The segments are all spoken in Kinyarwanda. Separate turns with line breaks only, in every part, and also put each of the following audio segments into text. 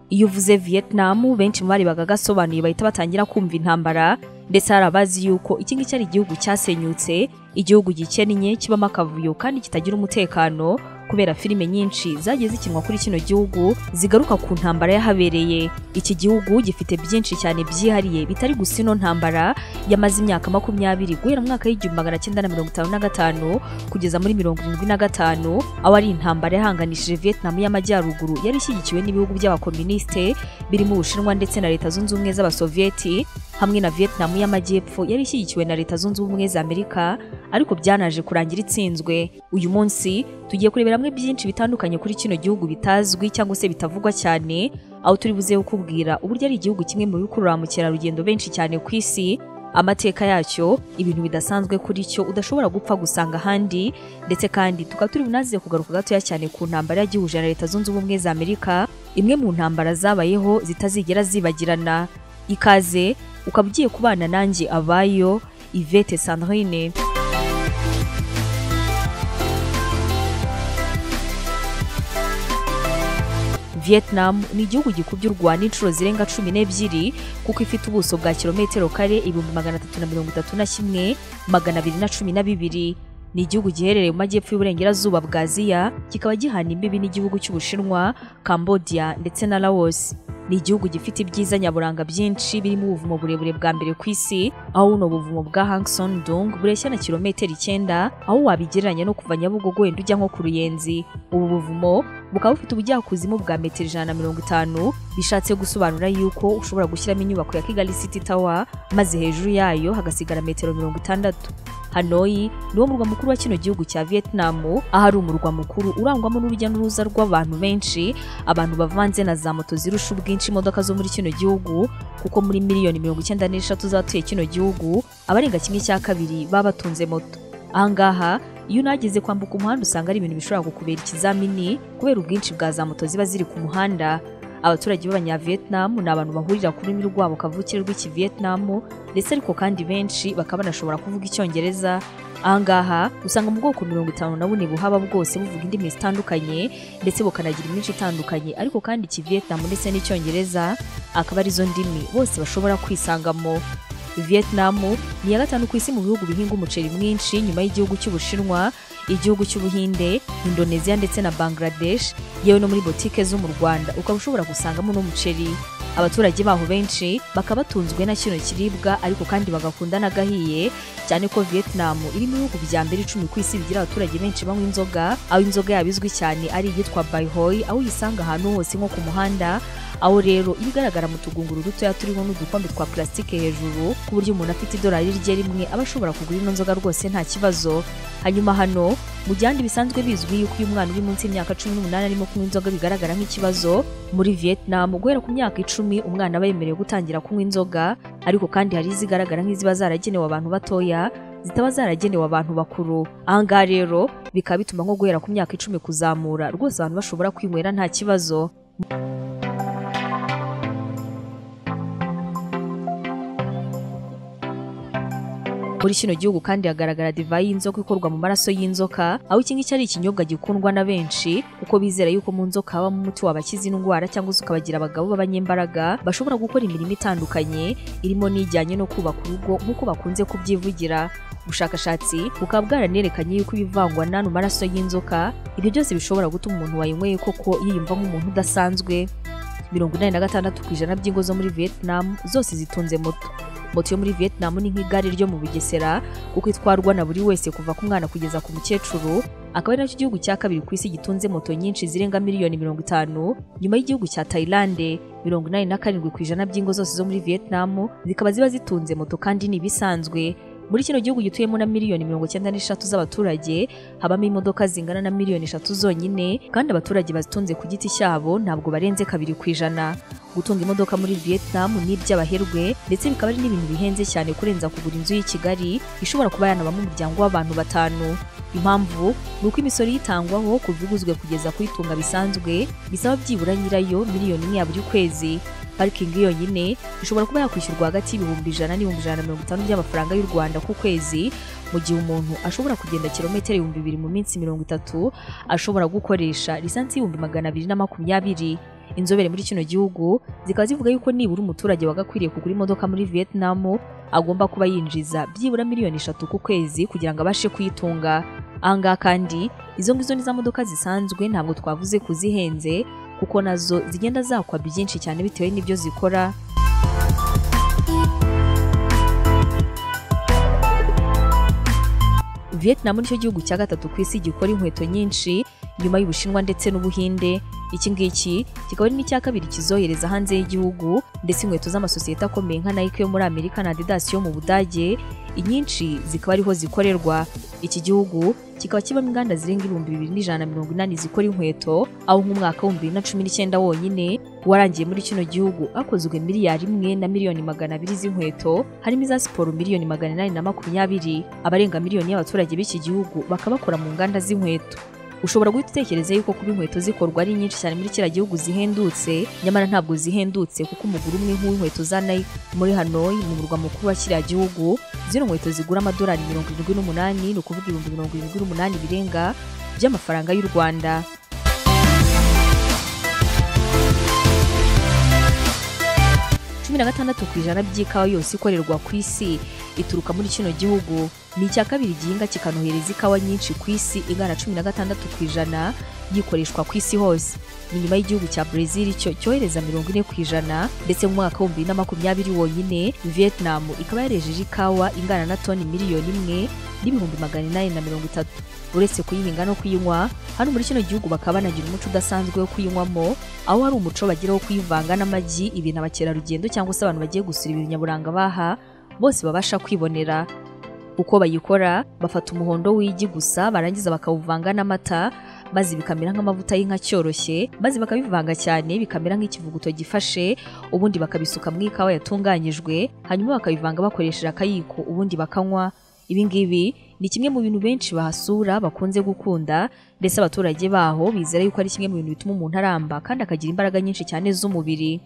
iyo uvuze vietnam benshi mu bari bagagasobanuye bahita batangira kumva intambara ndetse hari abazi yuko iki ngiki ari igihugu cyasenyutse igihugu gikennye kibamo akavuyo kandi kitagira umutekano kubera filime nyinshi zagiye zikinwa kuri kino gihugu zigaruka ku ntambara yahabereye iki gihugu gifite byinshi cyane byihariye bitari gusa ino ntambara yamaze imyaka makumyabiri guhera mu mwaka w'igihumbi magana cyenda na mirongo itanu na gatanu kugeza muri mirongo irindwi na gatanu aho ari intambara yahanganishije vietnam y'amajyaruguru yari ishyigikiwe n'ibihugu by'abakominisite birimo ubushinwa ndetse na leta zunze ubumwe z'abasoviyeti hamwe na vietnam y'amajyepfo yari ishyigikiwe na leta zunze ubumwe za amerika ariko byanaje kurangira itsinzwe uyu munsi tugiye kurebera hamwe byinshi bitandukanye kuri kino gihugu bitazwi cyangwa se bitavugwa cyane aho turi buze kukubwira uburyo ari igihugu kimwe mu bikurura ba mukerarugendo benshi cyane ku isi amateka yacyo ibintu bidasanzwe kuri cyo udashobora gupfa gusanga ahandi ndetse kandi tukaba turi bunaze kugaruka gatoya cyane ku ntambara yagihuje na leta zunze ubumwe za amerika imwe mu ntambara zabayeho zitazigera zibagirana ikaze ukaba ugiye kubana nanjye abayo ivete sandrine vietnam ni igihugu gikubye u rwanda inshuro zirenga cumi n'ebyiri kuko ifite ubuso bwa kilometero kare ibihumbi magana atatu na mirongo itatu na kimwe magana abiri na cumi na bibiri ni igihugu giherereye mu majyepfo y'uburengerazuba bwa aziya kikaba gihana imbibi n'igihugu cy'ubushinwa cambodia ndetse na laos ni igihugu gifite ibyiza nyaburanga byinshi birimo ubuvumo burebure bwa mbere ku isi aho buno buvumo bwa hangson dung bureshya na kilometero icyenda aho wabigereranya no kuva nyabugogo wenda ujya nko ku ruyenzi ubu buvumo bukaba bufite ubujyakuzimu bwa metero ijana na mirongo itanu bishatse gusobanura yuko ushobora gushyiramo inyubako ya kigali city tower maze hejuru yayo hagasigara metero mirongo itandatu Hanoi ni wo murwa mukuru wa kino gihugu cya Vietnam ahari umurwa mukuru urangwamo n'urujya n'uruza rw'abantu benshi abantu bavanze na za moto zirusha ubwinshi imodoka zo muri kino gihugu kuko muri miliyoni mirongo icyenda n'eshatu z'abatuye kino gihugu abarenga kimwe cya kabiri baba batunze moto ahangaha iyo unageze kwambuka umuhanda usanga ari ibintu bishobora kukubera ikizamini kubera ubwinshi bwa za moto ziba ziri ku muhanda abaturage b'abanyavietnam ni abantu bahurira ku rurimi rwabo kavukire rw'ikivietnam ndetse ariko kandi benshi bakaba banashobora kuvuga icyongereza ahangaha usanga mu bwoko mirongo itanu na bune buhaba bwose buvuga indimi zitandukanye ndetse bukanagira iminshi itandukanye ariko kandi ikivietnam ndetse n'icyongereza akaba arizo ndimi bose bashobora kwisangamo Vietnam ni iya gatanu ku isi mu bihugu bihinga umuceri mwinshi nyuma y'igihugu cy'Ubushinwa igihugu cy'Ubuhinde Indonesia ndetse na Bangladesh yewe no muri botike zo mu Rwanda ukaba ushobora gusangamo n'umuceri abaturage baho benshi bakaba batunzwe na kino kiribwa ariko kandi bagakunda n'agahiye cyane ko Vietnam iri mu bihugu bya mbere icumi ku isi bigira abaturage benshi banywa inzoga aho inzoga yabo izwi cyane ari iyitwa Baihoi aho uyisanga ahantu hose nko ku muhanda aho rero iba igaragara mu tugunguru dutoya turiho n'udukombe twa plastique hejuru ku buryo umuntu afite idolari rye rimwe aba ashobora kugura ino nzoga rwose nta kibazo hanyuma hano mu gihande bisanzwe bizwi yuko iyo umwana uri munsi y'imyaka cumi n'umunani arimo kunywa inzoga bigaragara nk'ikibazo muri vietnam guhera ku myaka icumi umwana aba yemerewe gutangira kunywa inzoga ariko kandi hari izigaragara nk'iziba zaragenewe abantu batoya zitaba zaragenewe abantu bakuru ahangaha rero bikaba bituma nko guhera ku myaka icumi kuzamura rwose abantu bashobora kwinywera nta kibazo muri kino gihugu kandi hagaragara divayi y'inzoka ikorwa mu maraso y'inzoka aho iki ngiki ari ikinyobwa gikundwa na benshi kuko bizera yuko mu nzoka habamo umuti wabakiza indwara cyangwa se ukabagira abagabo b'abanyembaraga bashobora gukora imirimo itandukanye irimo n'ijyanye no kubaka urugo nk'uko bakunze kubyivugira ubushakashatsi bukaba bwaranerekanye yuko ibivangwa n'ano maraso y'inzoka ibyo byose bishobora gutuma umuntu wayinyweye koko yiyumva nk'umuntu udasanzwe mirongo inani na gatandatu ku ijana by'ingo zo muri vietnam zose zitunze moto moto yo muri Vietnam ni nk'igare ryo mu Bugesera kuko itwarwa na buri wese kuva ku mwana kugeza ku mukecuru akaba ari nacyo gihugu cya kabiri ku isi gitunze moto nyinshi zirenga miliyoni mirongo itanu nyuma y'igihugu cya Thailand mirongo inani na karindwi ku ijana by'ingo zose zo muri Vietnam zikaba ziba zitunze moto kandi ni ibisanzwe muri kino gihugu gituyemo na miliyoni mirongo icyenda n'eshatu z'abaturage habamo imodoka zingana na miliyoni eshatu zonyine kandi abaturage bazitunze ku giti cyabo ntabwo barenze kabiri ku ijana gutunga imodoka muri Vietnam ni iby'abaherwe ndetse bikaba ari n'ibintu bihenze cyane kurenza kugura inzu y'i Kigali ishobora kuba yanabamo umuryango w'abantu batanu impamvu ni uko imisoro yitangwaho ku biguzwe kugeza ku itunga bisanzwe bisaba byibura nyirayo miliyoni imwe ya buri kwezi parikingi yonyine ishobora kuba yakwishyurwa hagati y'ibihumbi ijana n'ibihumbi ijana na mirongo itanu by'amafaranga y'u rwanda ku kwezi mu gihe umuntu ashobora kugenda kilometero ibihumbi bibiri mu minsi mirongo itatu ashobora gukoresha lisansi y'ibihumbi magana abiri na makumyabiri inzobere muri kino gihugu zikaba zivuga yuko nibura umuturage wagakwiriye kugura imodoka muri vietnam agomba kuba yinjiza byibura miliyoni eshatu ku kwezi kugira ngo abashe kuyitunga ahangaha kandi izo ngizo ni za modoka zisanzwe ntabwo twavuze kuzihenze kuko nazo zigenda zakwa byinshi cyane bitewe n'ibyo zikora Vietnam nicyo gihugu cya gatatu ku isi gikora inkweto nyinshi nyuma y'Ubushinwa ndetse n'Ubuhinde iki ngiki kikaba ari n'icya kabiri kizohereza hanze y'igihugu ndetse inkweto z'amasosiyete akomeye nka Nike yo muri Amerika na Adidas yo mu Budage inyinshi zikaba ariho zikorerwa iki gihugu kikaba kibamo inganda zirenga ibihumbi bibiri n'ijana na mirongo inani zikora inkweto aho nk'umwaka w'ibihumbi bibiri na cumi n'icyenda wonyine warangiye muri kino gihugu hakozwe miliyari imwe na miliyoni magana abiri z'inkweto harimo iza siporo miliyoni magana inani na makumyabiri abarenga miliyoni y'abaturage b'iki gihugu bakaba bakora mu nganda z'inkweto ushobora guhita utekereza yuko kuba inkweto zikorwa ari nyinshi cyane muri kiriya gihugu zihendutse nyamara ntabwo zihendutse kuko umugura umwe nk'uw'inkweto za Nike muri Hanoi mu murwa mukuru wa kiriya gihugu zino nkweto zigura amadolari mirongo irindwi n'umunani ni ukuvuga ibihumbi mirongo irindwi n'umunani birenga by'amafaranga y'u Rwanda cumi na gatandatu ku ijana by'ikawa yose ikorerwa ku isi ituruka muri kino gihugu ni icya kabiri igihinga kikanohereza ikawa nyinshi ku isi igana cumi na gatandatu ku ijana yikoreshwa ku isi hose ni nyuma y'igihugu cya Brazil cyo cyohereza mirongo ine ku ijana ndetse mu mwaka w'ibihumbi bibiri na makumyabiri wonyine Vietnam ikaba yarejeje ikawa ingana na toni miliyoni imwe n'ibihumbi magana inani na mirongo itatu uretse kuyihinga no kuyinywa hano muri kino gihugu bakaba banagira umuco udasanzwe wo kuyinywamo aho hari umuco bagira wo kuyivanga n'amagi ibintu abakerarugendo cyangwa se abantu bagiye gusura ibintu nyaburanga baha bose babasha kwibonera uko bayikora bafata umuhondo w'igi gusa barangiza bakawuvanga n'amata maze bikamera nk'amavuta y'inka cyoroshye maze bakabivanga cyane bikamera nk'ikivuguto gifashe ubundi bakabisuka mu ikawa yatunganyijwe hanyuma bakabivanga bakoresheje akayiko ubundi bakanywa ibi ngibi ni kimwe mu bintu benshi bahasura bakunze gukunda ndetse abaturage baho bizera yuko ari kimwe mu bintu bituma umuntu aramba kandi akagira imbaraga nyinshi cyane z'umubiri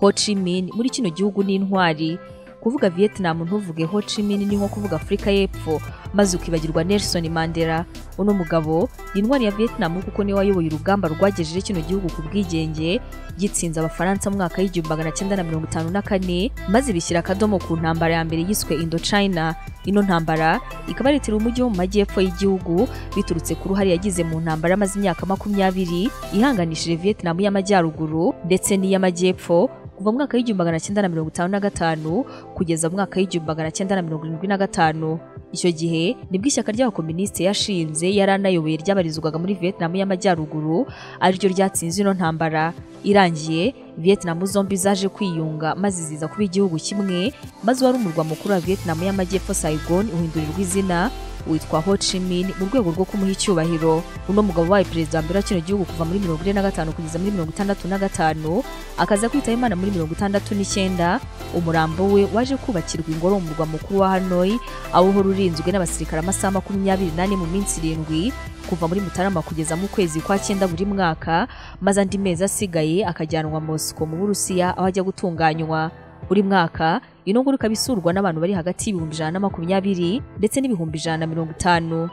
Ho Chi Minh muri kino gihugu ni intwari kuvuga Vietnam ntuvuge Ho Chi Minh ni nko kuvuga Afurika y'Epfo maze ukibagirwa Nelson Mandela uno mugabo ni intwari ya Vietnam kuko niwe wayoboye urugamba rwagejeje kino gihugu ku bwigenge gitsinze abafaransa mu mwaka w'igihumbi magana cyenda na mirongo itanu na kane maze bishyira akadomo ku ntambara ya mbere yiswe Indochina ino ntambara ikaba yaritiriwe umujyi wo mu majyepfo y'igihugu biturutse ku ruhare yagize mu ntambara yamaze imyaka makumyabiri ihanganishije Vietnam y'amajyaruguru ndetse n'iy'amajyepfo kuva mu mwaka w'igihumbi magana cyenda na mirongo itanu na gatanu kugeza mu mwaka w'igihumbi magana cyenda na mirongo irindwi na gatanu icyo gihe nibwo ishyaka ry'abakominisite yashinze yari anayoboye ryabarizwaga muri Vietnam y'amajyaruguru ariryo ryatsinze ino ntambara irangiye Vietnam zombi zaje kwiyunga maze ziza kuba igihugu kimwe maze wari umurwa mukuru wa Vietnam y'amajyepfo Saigon uhindurirwa izina witwa Ho Chi Minh mu rwego rwo kumuha icyubahiro uno mugabo wabaye perezida wa mbere wa kino gihugu kuva muri mirongo ine na gatanu kugeza muri mirongo itandatu na gatanu akaza kwitaba imana muri mirongo itandatu n'icyenda umurambo we waje kubakirwa ingoro mu murwa mukuru wa Hanoi aho uhora urinzwe n'abasirikare amasaha makumyabiri n'ane mu minsi irindwi kuva muri Mutarama kugeza mu kwezi kwa cyenda buri mwaka maze andi mezi asigaye akajyanwa Moscow mu Burusiya aho ajya gutunganywa buri mwaka ino ngoro ikaba isurwa n'abantu bari hagati y'ibihumbi ijana na makumyabiri ndetse n'ibihumbi ijana na mirongo itanu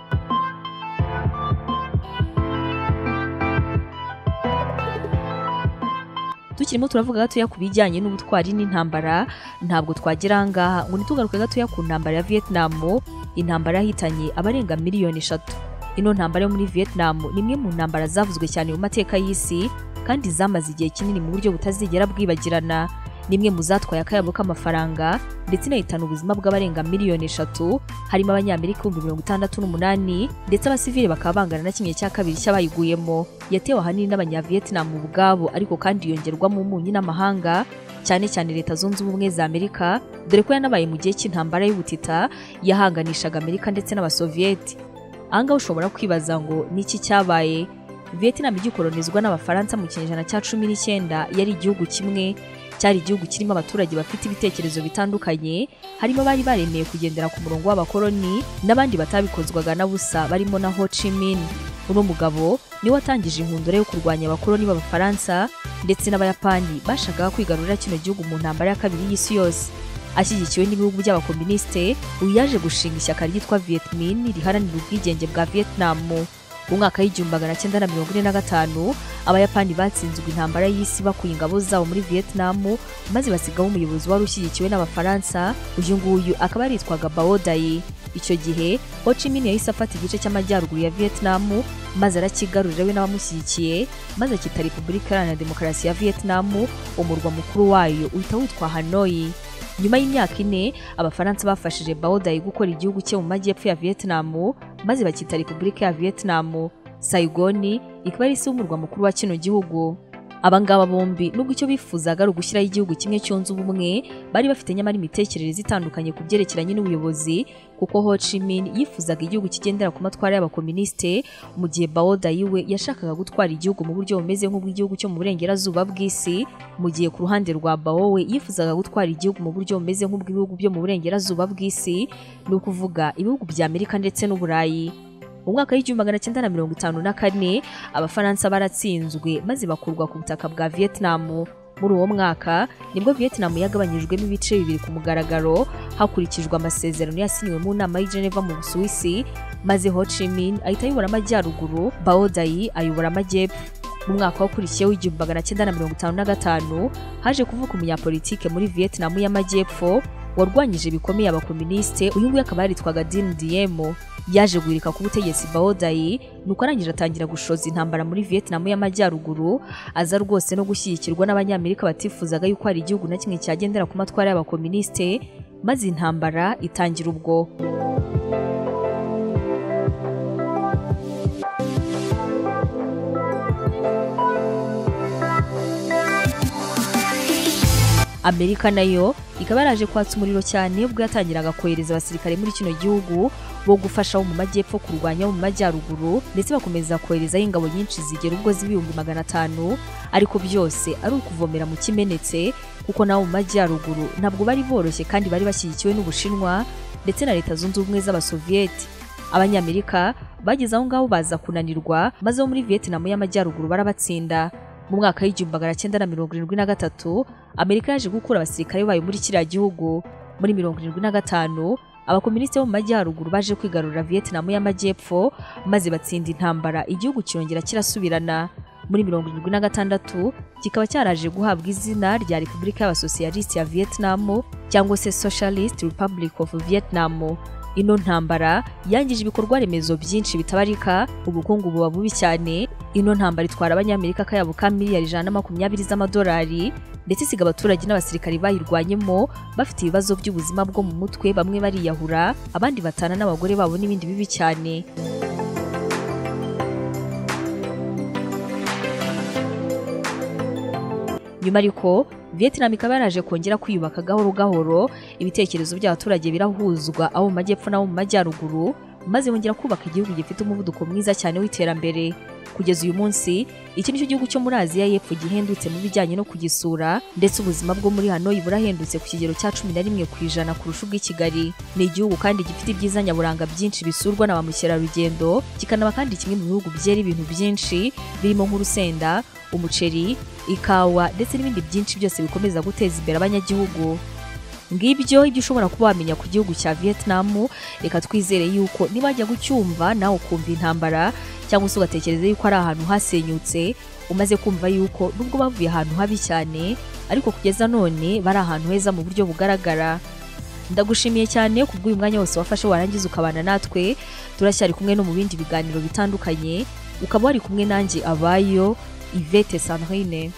tukirimo turavuga gatoya ku bijyanye n'ubutwari n'intambara ntabwo twagera ahangaha ngo ntitugaruke gatoya ku ntambara ya Vietnam intambara yahitanye abarenga miliyoni eshatu ino ntambara yo muri Vietnam ni imwe mu ntambara zavuzwe cyane mu mateka y'isi kandi zamaze igihe kinini mu buryo butazigera bwibagirana ni imwe mu zatwaye akayabo k'amafaranga ndetse inahitana ubuzima bw'abarenga miliyoni eshatu harimo abanyamerika ibihumbi mirongo itandatu n'umunani ndetse abasivile bakaba bangana na kimwe cya kabiri cy'abayiguyemo yatewe ahanini n'abanyavietnam ubwabo ariko kandi yongerwamo umunyu n'amahanga cyane cyane leta zunze ubumwe za amerika dore ko yanabaye mu gihe cy'intambara y'ubutita yahanganishaga amerika ndetse n'abasoviyeti ahangaha ushobora kwibaza ngo ni iki cyabaye vietnam igikolonizwa n'abafaransa mu kinyejana cya cumi n'icyenda yari igihugu kimwe cyari igihugu kirimo abaturage bafite ibitekerezo bitandukanye harimo abari baremeye kugendera ku murongo w'abakoloni n'abandi batabikozwaga na busa barimo na Ho Chi Minh uno mugabo niwe watangije inkundura yo kurwanya abakoloni b'abafaransa ndetse n'abayapani bashakaga kwigarurira kino gihugu mu ntambara ya kabiri y'isi yose ashyigikiwe n'ibihugu by'abakomunisite uyu yaje gushinga ishyaka ryitwa Vietmin riharanira ubwigenge bwa Vietnam mu mwaka w'igihumbi magana cyenda na mirongo ine na gatanu abayapani batsinzwe intambara y'isi bakuye ingabo zabo muri Vietnam maze basigaho umuyobozi wari ushyigikiwe n'abafaransa uyu nguyu akaba yaritwaga Bao Dai icyo gihe Ho Chi Minh yahise afata igice cy'amajyaruguru ya Vietnam maze arakigarurira we n'abamushyigikiye maze akita Repubulika Iharanira Demokarasi ya Vietnam umurwa mukuru wayo uhita witwa Hanoi nyuma y'imyaka ine abafaransa bafashije Bao Dai gukora igihugu cye mu majyepfo ya Vietnam maze bakita Repubulika ya Vietnam Saigon ikaba ari isi y'umurwa mukuru wa kino gihugu abangaba bombi nubwo icyo bifuzaga ari ugushyiraho igihugu kimwe cyunze ubumwe bari bafite nyamara imitekerereze itandukanye ku byerekeranye n'ubuyobozi kuko Ho Chi Minh yifuzaga igihugu kigendera ku matwara y'abakomunisite mu gihe Bao Dai we yashakaga gutwara igihugu mu buryo bumeze nk'ubw'igihugu cyo mu burengerazuba bw'isi mu gihe ku ruhande rwa Bao we yifuzaga gutwara igihugu mu buryo bumeze nk'ubw'ibihugu byo mu burengerazuba bw'isi ni ukuvuga ibihugu bya Amerika ndetse n'Uburayi mu mwaka w'igihumbi magana cyenda na mirongo itanu na kane abafaransa baratsinzwe maze bakurwa ku butaka bwa Vietnam muri uwo mwaka nibwo Vietnam yagabanyijwemo ibice bibiri ku mugaragaro hakurikijwe amasezerano yasinyiwe mu nama y'i Geneva mu Busuwisi maze Ho Chi Minh ahita ayobora amajyaruguru Bao Dai ayobora amajyepfo mu mwaka wakurikiyeho w'igihumbi magana cyenda na mirongo itanu na gatanu haje kuvuka umunyapolitike muri Vietnam y'amajyepfo warwanyije bikomeye abakomunisite uyu nguyu akaba yaritwaga Dinh Diem yaje guhirika ku butegetsi Bao Dai nuko arangije atangira gushoza intambara muri Vietnam y'amajyaruguru aza rwose no gushyigikirwa n'abanyamerika batifuzaga yuko hari igihugu na kimwe cyagendera ku matwara y'abakomunisite maze intambara itangira ubwo Amerika nayo ikaba yaraje kwatsa umuriro cyane ubwo yatangiraga kohereza abasirikare muri kino gihugu bo gufasha abo mu majyepfo kurwanya abo mu majyaruguru ndetse bakomeza koherezaho ingabo nyinshi zigera ubwo z'ibihumbi magana atanu ariko byose ari ukuvomera mu kimenetse kuko n'abo mu majyaruguru ntabwo bari boroshye kandi bari bashyigikiwe n'ubushinwa ndetse na leta zunze ubumwe z'abasoviyeti abanyamerika bageze aho ngaho baza kunanirwa maze bo muri vietinamu y'amajyaruguru barabatsinda mu mwaka w'igihumbi magana cyenda na mirongo irindwi na gatatu amerika yaje gukura abasirikare bayo muri kiriya gihugu muri mirongo irindwi na gatanu abakomunisite bo mu majyaruguru baje kwigarurira vietinamu y'amajyepfo maze batsinda intambara igihugu kirongera kirasubirana muri mirongo irindwi na gatandatu kikaba cyaraje guhabwa izina rya repubulika y'abasosiyalisiti ya vietinamu cyangwa se socialist republic of vietnamu ino ntambara yangije ibikorwa remezo byinshi bitabarika ubukungu buba bubi cyane ino ntambara itwara abanyamerika akayabo ka miliyari ijana na makumyabiri z'amadolari ndetse isiga abaturage n'abasirikari bayirwanyemo bafite ibibazo by'ubuzima bwo mu mutwe bamwe bariyahura abandi batana n'abagore babo n'ibindi bibi cyane nyuma ariko Vietnam ikaba yaraje kongera kwiyubaka gahoro gahoro ibitekerezo by'abaturage birahuzwa abo mu majyepfo n'abo mu majyaruguru maze bongera kubaka igihugu gifite umuvuduko mwiza cyane w'iterambere kugeza uyu munsi iki nicyo gihugu cyo muri Aziya y'Epfo gihendutse mu bijyanye no kugisura ndetse ubuzima bwo muri Hanoi burahendutse ku kigero cya cumi na rimwe ku ijana kurusha ubw'i Kigali ni igihugu kandi gifite ibyiza nyaburanga byinshi bisurwa na ba mukerarugendo kikanaba kandi kimwe mu bihugu byera ibintu byinshi birimo nk'urusenda umuceri ikawa ndetse n'ibindi byinshi byose bikomeza guteza imbere abanyagihugu ngibyo ibyo ushobora kuba wamenya ku gihugu cya Vietnam reka twizere yuko niba wajya gucyumva nawe ukumva intambara cyangwa se ugatekereza yuko ari ahantu hasenyutse umaze kumva yuko nubwo bavuye ahantu habi cyane ariko kugeza none bari ahantu heza mu buryo bugaragara ndagushimiye cyane kubw'uyu mwanya wose wafashe warangiza ukabana natwe turacyari kumwe no mu bindi biganiro bitandukanye ukaba wari kumwe nanjye abayo Yvette Sanrine